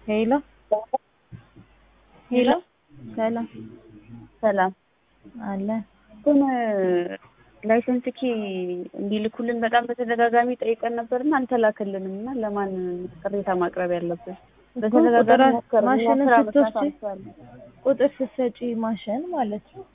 ሄሎ ሄሎ ሰላም ሰላም አለ ግን ላይሰንስ ኪ እንዲልኩልን በጣም በተደጋጋሚ ጠይቀን ነበርና አልተላከልንም እና ለማን ቅሬታ ማቅረብ ያለብን? በተደጋጋሚ ሞከርን። እኛ ማሽንን ስራ መስራት ስትወስጂ አልቻልንም። ቁጥር ስትሰጪ ማሽን ማለት ነው።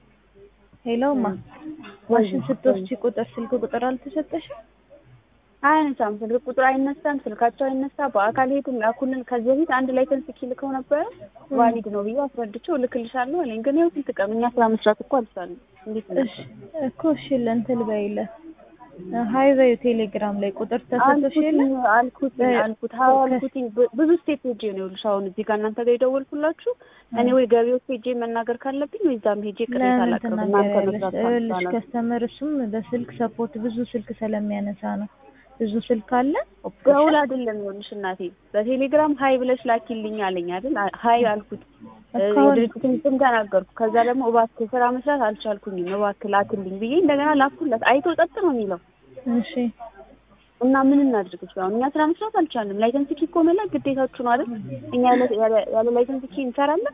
ሄሎማ ማሽን ስትወስጂ ቁጥር ስልክ ቁጥር አልተሰጠሽም? አያነሳም፣ ስልክ ቁጥር አይነሳም፣ ስልካቸው አይነሳ። በአካል ሄዱ ላኩልን። ከዚህ በፊት አንድ ላይሰንስ ኪ ልከው ነበረ ቫሊድ ነው ብዬ አስረድቼው እልክልሻለሁ አለኝ። ግን ይኸው ስንት ቀን እኛ ስራ መስራት እኮ አልቻልንም። እንዴት ነው? እሺ እኮ እሺ ለእንትን በይለት ሀይ በዩ ቴሌግራም ላይ ቁጥር ተሰጥቶሽ የለ አልኩት አልኩት ሀው አልኩትኝ ብ- ብዙ ስቴፕ ሄጄ ነው ይኸውልሽ፣ አሁን እዚህ ጋር እናንተ ጋር የደወልኩላችሁ እኔ ወይ ገቢዎች ሄጄ መናገር ካለብኝ ወይ እዛም ሄጄ ቅሬታ ለምን ላቅርብ እናንተ ትናገሪያለሽ? መስራት ይኸውልሽ ካልቻላችሁ ከስተመር እሱም በስልክ ሰፖርት ብዙ ስልክ ስለሚያነሳ ነው። ብዙ ስልክ አለ ገውል አይደለም ይኸውልሽ እናቴ በቴሌግራም ሀይ ብለሽ ላኪልኝ አለኝ አይደል አ- ሀይ አልኩት እ፣ እኮ አሁን- የድርጅቱን ስም ተናገርኩ ከዛ ደግሞ እባክህ ስራ መስራት አልቻልኩኝም እባክህ ላክልኝ ብዬ እንደገና ላኩለት አይቶ ጸጥ ነው የሚለው እሺ እና ምን እናድርግ እሱ አሁን እኛ ስራ መስራት አልቻልንም ላይሰንስ ኪ እኮ መላክ ግዴታችሁ ነው አይደል እኛ ያለ ያለ- ያለ ላይሰንስ ኪ እንሰራለን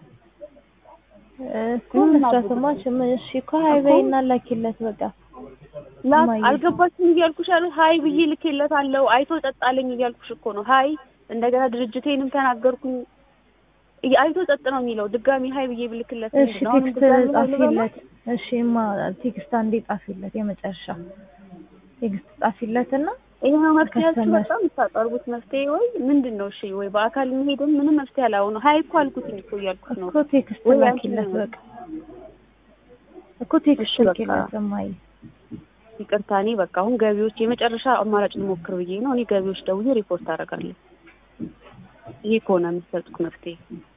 እኮ መስራትማ ችም እሺ እኮ ሀይ በይና ላኪለት በቃ ላ እማዬ። አልገባችም እያልኩሽ ያለ ሀይ ብዬ ልኬለታለሁ አይቶ ጸጣለኝ እያልኩሽ እኮ ነው ሀይ እንደገና ድርጅቴንም ተናገርኩኝ እያ- አይቶ ጸጥ ነው የሚለው ድጋሚ ሀይ ብዬ ብልክለት እሺ ምንድን ነው? አሁንም ቴክስት ድጋሚ ሀይ ልበለው? ጻፊለት እሺ ማ ቴክስት አንዴ ጻፊለት የመጨረሻ ቴክስት ጻፊለትና ይሄ ነው መፍትሄያችሁ ከስተመር- በጣም የምታቀርቡት መፍትሄ ወይ ምንድን ነው እሺ ወይ በአካል መሄድም ምንም መፍትሄ አላሆነ ሀይ እኮ አልኩትኝ እኮ እያልኩሽ ነው እኮ ቴክስት ወይ አንቺ ላኪለት ነው። በቃ እኮ ቴክስት እሺ በቃ። ላኪለት እማዬ ይቅርታ እኔ በቃ አሁን ገቢዎች የመጨረሻ አማራጭ ልሞክር ብዬ ነው እኔ ገቢዎች ደውዬ ሪፖርት አደርጋለሁ ይሄ ከሆነ የምትሰጡት መፍትሄ